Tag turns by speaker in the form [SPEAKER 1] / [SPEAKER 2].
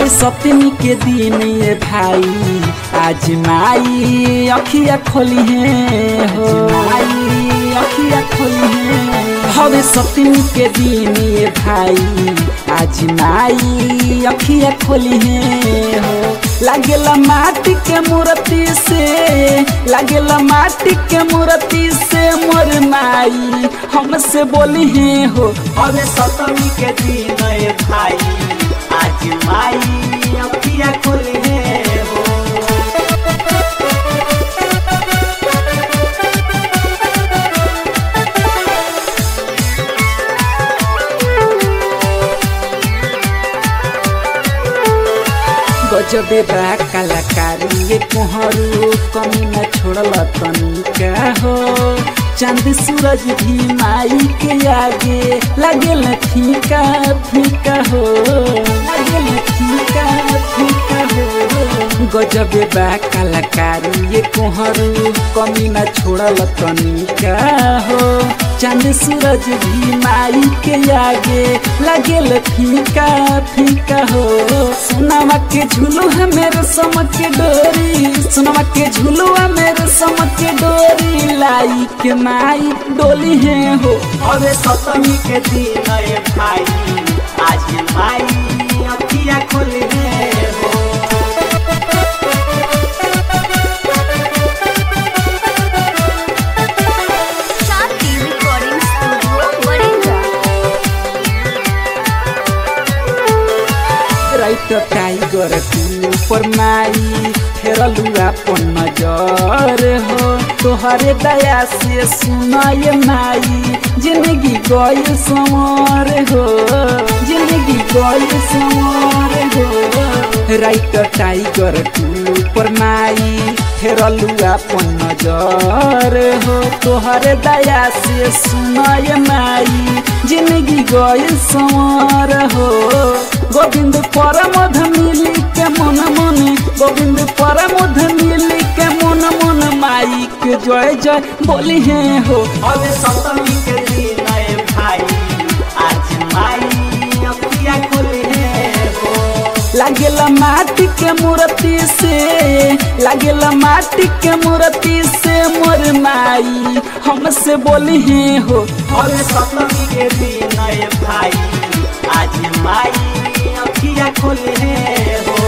[SPEAKER 1] हवे सप्तमी के दिन ये भाई आज माई अखिया खोली है हो माई अखिया खोली है हवे सप्तमी के दिन ये भाई आज माई अखिया खोली है हो लागेला माटी के मूर्ति से लागेला माटी के मूर्ति से मोर माई हमसे बोली है हो
[SPEAKER 2] हवे सप्तमी के दिन ए भाई आज माई अखिया खोली है हो
[SPEAKER 1] गजबे बा कलाकारी ये कोहरू कमी न छोड़ल तनिका हो चांद सूरज भी माई के आगे लागेल फीका फीका हो लागेल फीका फीका हो गजबे बा कलाकारी ये कोहरू कमी न छोड़ल तनिका हो चांद सूरज भी माई के आगे लागेल फीका फीका हो सोनामा के झूलू है मेरे समक के डोरी सोनामा के झूलू है मेरे समक के डोरी लाई के माई डोली है हो
[SPEAKER 2] हवे सप्तमी के दिन ए भाई आज माई अखिया खोली है हो
[SPEAKER 3] शांति रिकॉर्डिंग स्टूडियो बड़िंदा
[SPEAKER 1] राइट टाइगर तू पर माई फेरलू अपन नजर हो तोहरे दया से सुनाय माई जिंदगी गई समर हो जिंदगी गई समर हो राइट टाइगर तू पर माई फेरलू अपन नजर हो तोहरे दया से सुनाय माई जिंदगी गई समर हो गोविंद परमध मिली के मन मन गोविंद परमध मिली के मन मन माई के जय जय बोली है हो
[SPEAKER 2] हवे सप्तमी के दिन ए भाई आज माई अखिया खोली है हो
[SPEAKER 1] लागेला माटी के मूर्ति से लागेला माटी के मूर्ति से मोर माई हमसे बोली है हो
[SPEAKER 2] हवे सप्तमी के दिन ए भाई आज माई अखिया खोली है हो